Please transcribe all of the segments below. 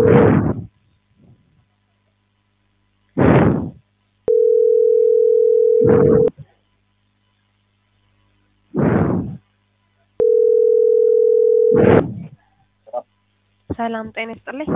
ሰላም ጤና ይስጥልኝ።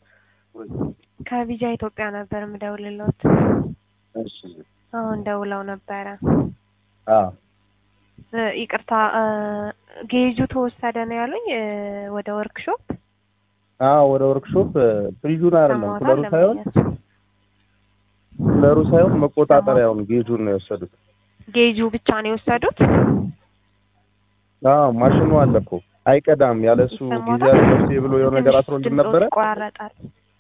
ከቪዛ ኢትዮጵያ ነበር የምደውልልዎት። እሺ አሁን ደውለው ነበረ። አዎ እ ይቅርታ እ ጌጁ ተወሰደ ነው ያሉኝ እ ወደ ወርክሾፕ አዎ ወደ ወርክሾፕ ፍሪጁን አይደለም ሰማሁት ኩለሩ ሳይሆን አለመኛቸው። ኩለሩ ሳይሆን መቆጣጠሪያውን ጌጁን ነው የወሰዱት። ጌጁ ብቻ ነው የወሰዱት። አዎ ማሽኑ አለ እኮ አይቀዳም። ያለሱ ይሰማዎታል? ጊዜያዊ መፍትሄ ብሎ የሆነ ነገር ትንሽ አስሮልን ድምፅዎት ነበረ። ይቆራረጣል።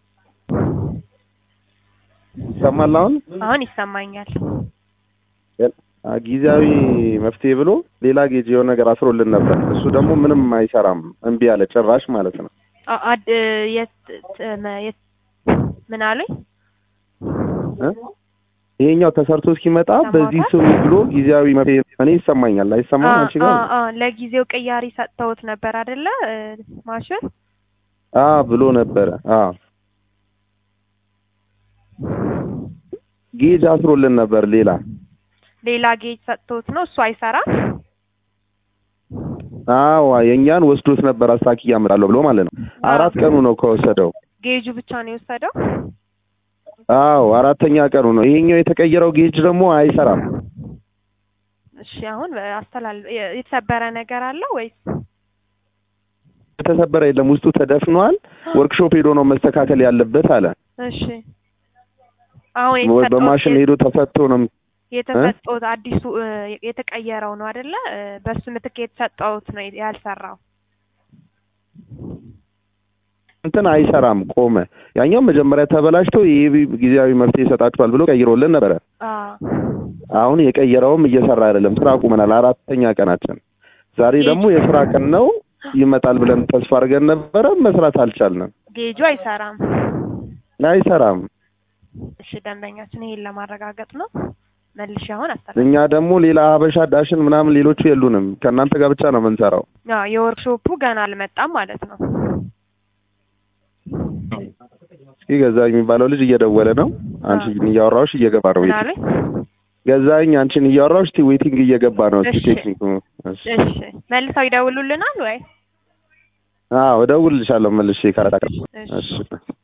ይሰማል አሁን አሁን ይሰማኛል። አ፣ ጊዜያዊ መፍትሄ ብሎ ሌላ ጌጅ የሆነ ነገር አስሮልን ነበር። እሱ ደግሞ ምንም አይሰራም፣ እምቢ አለ ጭራሽ ማለት ነው። አ- አድ የት ት- መ- የት ምን አሉኝ? እ? ይሄኛው ተሰርቶ እስኪመጣ በዚህ ስሩ ብሎ ጊዜያዊ መፍትሄ እኔ ይሰማኛል። አይሰማም አንቺ ጋር? አ- አ- ለጊዜው ቅያሪ ሰጥተውት ነበር አይደለ? እ ማሽን አ ብሎ ነበረ። አ ጌጅ አስሮልን ነበር ሌላ ሌላ ጌጅ ሰጥተውት ነው እሱ አይሰራም። አዎ የእኛን ወስዶት ነበር አስታኪ ያመጣለሁ ብሎ ማለት ነው። አራት ቀኑ ነው ከወሰደው። ጌጁ ብቻ ነው የወሰደው። አዎ አራተኛ ቀኑ ነው። ይሄኛው የተቀየረው ጌጅ ደግሞ አይሰራም። እሺ አሁን አስተላል የ- የተሰበረ ነገር አለ ወይስ? የተሰበረ የለም፣ ውስጡ ተደፍኗል። ወርክሾፕ ሄዶ ነው መስተካከል ያለበት አለ። እሺ አሁን ወይ የተሰጠውት በማሽን ሄዶ ተፈቶ ነው የተሰጠውት አዲሱ እ የተቀየረው ነው አይደለ? እ በሱ ምትክ የተሰጠውት ነው ያልሰራው። እንትን አይሰራም፣ ቆመ። ያኛው መጀመሪያ ተበላሽቶ ይሄ ጊዜያዊ መፍትሄ ይሰጣችኋል ብሎ ቀይሮልን ነበረ። አዎ አሁን የቀየረውም እየሰራ አይደለም። ስራ አቁመናል። አራተኛ ቀናችን። ዛሬ ደግሞ የስራ ቀን ነው። ይመጣል ብለን ተስፋ አድርገን ነበረ። መስራት አልቻልንም። ጌጁ አይሰራም። አይሰራም። እሺ ደንበኛችን ይሄን ለማረጋገጥ ነው መልሼ አሁን አስተላል እኛ ደግሞ ሌላ ሀበሻ ዳሽን ምናምን ሌሎቹ የሉንም። ከእናንተ ጋር ብቻ ነው የምንሰራው። አዎ የወርክሾፑ ገና አልመጣም ማለት ነው። እስኪ ገዛኝ የሚባለው ልጅ እየደወለ ነው። አንቺን እያወራሁሽ እየገባ ነው። ምን ዌቲንግ አሉኝ? ገዛኝ አንቺን እያወራሁሽ እስኪ ዌቲንግ እየገባ ነው። እስኪ እሺ። ቴክኒኩ እሺ። እሺ መልሰው ይደውሉልናል ወይ? አዎ እደውልልሻለሁ መልሼ ካላታቀ እሺ። እሺ